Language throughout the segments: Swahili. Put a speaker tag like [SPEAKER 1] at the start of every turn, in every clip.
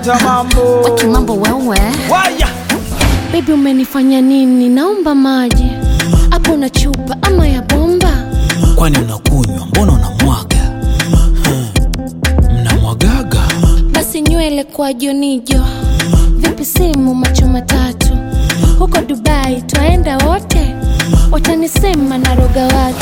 [SPEAKER 1] leta mambo
[SPEAKER 2] Waki mambo wewe
[SPEAKER 1] waya
[SPEAKER 2] Baby umenifanya nini? Naomba maji hapo na chupa ama ya bomba.
[SPEAKER 1] kwani unakunywa mbona unamwaga Hmm. mnamwagaga
[SPEAKER 2] Basi nywele kwa jonijo, vipi simu macho matatu, huko Dubai twaenda wote, watanisema naroga watu.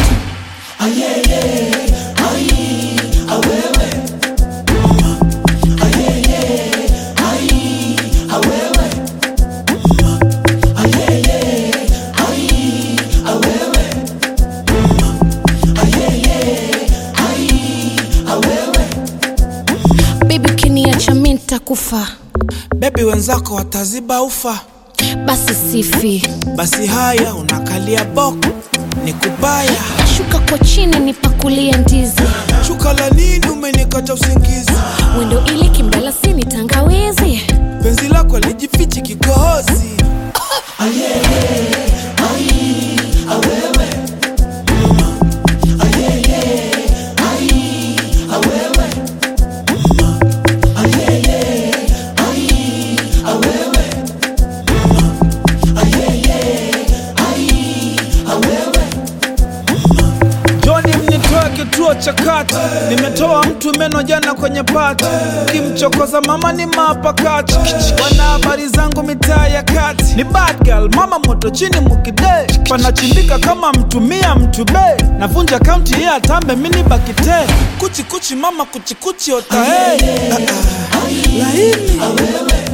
[SPEAKER 2] Baby ukiniacha mi nitakufa,
[SPEAKER 1] bebi wenzako wataziba ufa
[SPEAKER 2] basi sifi,
[SPEAKER 1] basi haya unakalia boko ni kubaya
[SPEAKER 2] shuka kwa chini nipakulie ndizi,
[SPEAKER 1] shuka la nini umenikata usingizi
[SPEAKER 2] wendo ili kimdalasini tangawizi
[SPEAKER 1] penzi lako lijifichi kikohozi Joni mnitoe kituo cha kati, nimetoa mtu meno jana kwenye pati, kimchokoza mama ni mapakati, wana habari zangu mitaa ya kati, ni bad girl, mama moto chini mukide, panachimbika kama mtumia mtube, navunja kaunti ya tambe mini bakite, kuchi kuchi mama kuchi kuchi otae, laini